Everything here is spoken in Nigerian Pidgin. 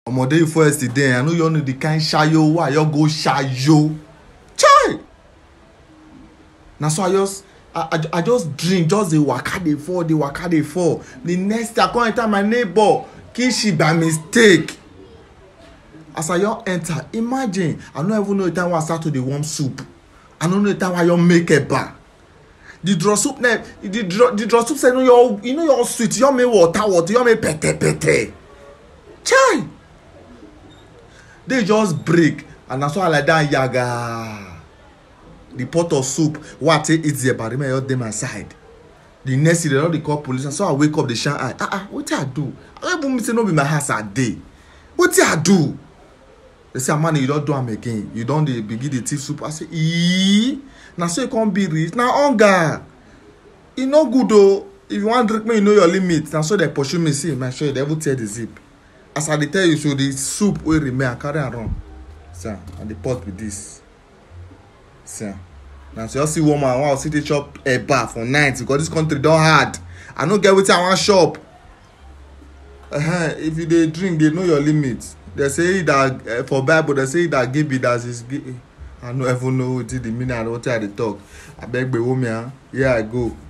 omo day before yesterday i no you know the kind shayo wey i just go shayo chai na so i just i i, I just drink just dey waka dey fall dey waka dey fall the next day i come enter my neighbor kishi by mistake as i just enter imagine i no even know the time wey i start to dey warm soup i no know the time wey i just make eba the draw soup na the draw the draw soup sef no your e no your sweet you just make water water you just make pete pete chai day just break and na so i lie down yaga the pot of soup wey i take eat the eba remain just dey my side the next day dem don dey call police na so i wake up dey shine eye ah ah wetin i do i no even mean say no be my house i dey wetin i do they say amani you don do am again you don dey begin dey thief soup i say eeeeee na so e come be reach na hunger e no good o if you wan drink make you know your limit na so dem pursue me see my shirt dem even tear the zip as i dey tell you so the soup wey remain i carry am run see am and the pot be this see am na so just see one man wey i still dey chop eba for night because this country don hard i no get wetin i wan chop uh -huh. if you dey drink dey know your limit they say that uh, for bible they say that give it as is give i no even know wetin the meaning and wetin i dey talk abeg gbewo me ah here i go.